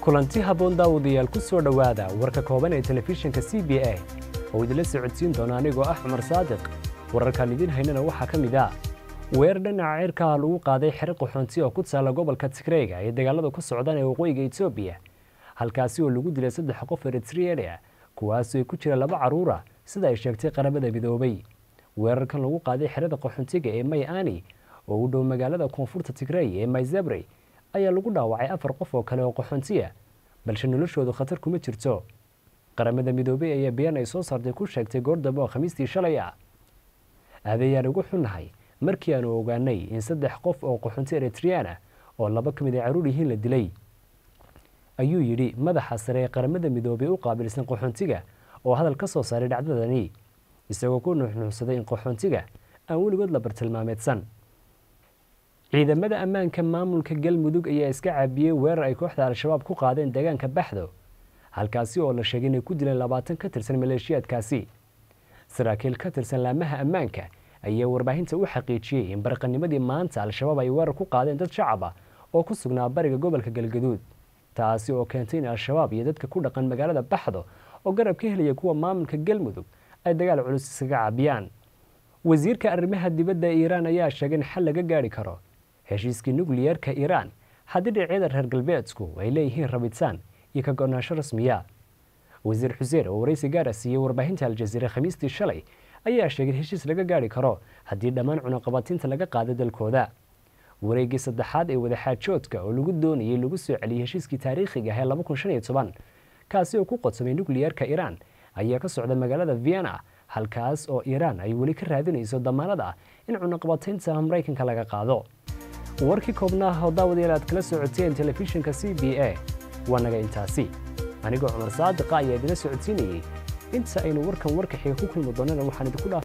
kulanti habboon daawadayaal ku soo dhowaada warka kooban ee telefishinka c b a oo idinla socodsiin doona anigoo ah cumar saadiq wararkaan idiin haynana waxaa ka mid ah weer dhinaca cirkaa lagu qaaday xero qaxoonti oo ku taalla gobolka tigreyga ee dagaalada ku socdaan ee waqooyiga etoobiya halkaasi oo lagu dilay saddex qof eritriania kuwaasoo ay ku jira laba carruura sida ay sheegtay qaramada midoobay weerarkan lagu qaaday xerada qaxoontiga ee may ani oo u dhow magaalada koonfurta tigrey ee mayzebrey ayaa lagu dhaawacay afar qof oo kale oo qaxoontiya balse noloshoodu khatar kuma jirto qaramada midoobey ayaa biyaan ay soo saartay ku sheegtay goordambe oo khamiistii shalay ah aadayaan ugu xunnahay markii aanu ogaanay in saddex qof oo qaxoonti eritriana oo laba ka mid ay carruur yihiin la dilay ayuu yidhi madaxa sare ee qaramada midoobey u qaabilsan qaxoontiga oo hadal ka soo saaray dhacdadani isagoo ku nuuxnuuxsaday in qaxoontiga aan weligood la bartilmaameedsan ciidamada ammaanka maamulka galmudug ayaa iska caabiyey weerar ay kooxda al-shabaab ku qaadeen deegaanka baxdo halkaasi oo la sheegay inay ku dileen labaatan ka tirsan maleeshiyaadkaasi saraakiil ka tirsan laamaha ammaanka ayaa warbaahinta u xaqiijiyey in barqanimadii maanta al-shabaab ay weerar ku qaadeen dad shacab ah oo ku sugnaa bariga gobolka galgaduud taasi oo keentay in al-shabaab iyo dadka ku dhaqan magaalada baxdo oo garab ka helaya kuwa maamulka galmudug ay dagaal culus iskaga caabiyaan wasiirka arrimaha dibadda iiraan ayaa sheegay in xal laga gaari karo heshiiskii nukliyeerka iiraan haddii dhinacyada reer galbeedsku ay leeyihiin rabitaan iyo ka go-naansho rasmiya wasiir xuseen oo waraysi gaara siiyey warbaahinta aljaziira khamiistii shalay ayaa sheegay in heshiis laga gaari karo haddii dhammaan cunaqabatiinta laga qaado dalkooda wareeggii saddexaad ee wadaxaajoodka oo lagu doonayay lagu soo celiyey heshiiskii taariikhiga ahee laba kun shan iyo toban kaasi oo ku qodsamay nukliyeerka iiraan ayaa ka socda magaalada vienna halkaas oo iiraan ay weli ka raadinayso damaanad ah in cunaqabataynta maraykanka laga qaado warkii koobnaah oo daawadayaal aad kala socoteen telefishinka c b a waa naga intaasi anigoo cumar saadiqa ayaa idila socodsiinayey inta aynu warkan warka xiga ku kulmi doonana waxaan idinku dhaaf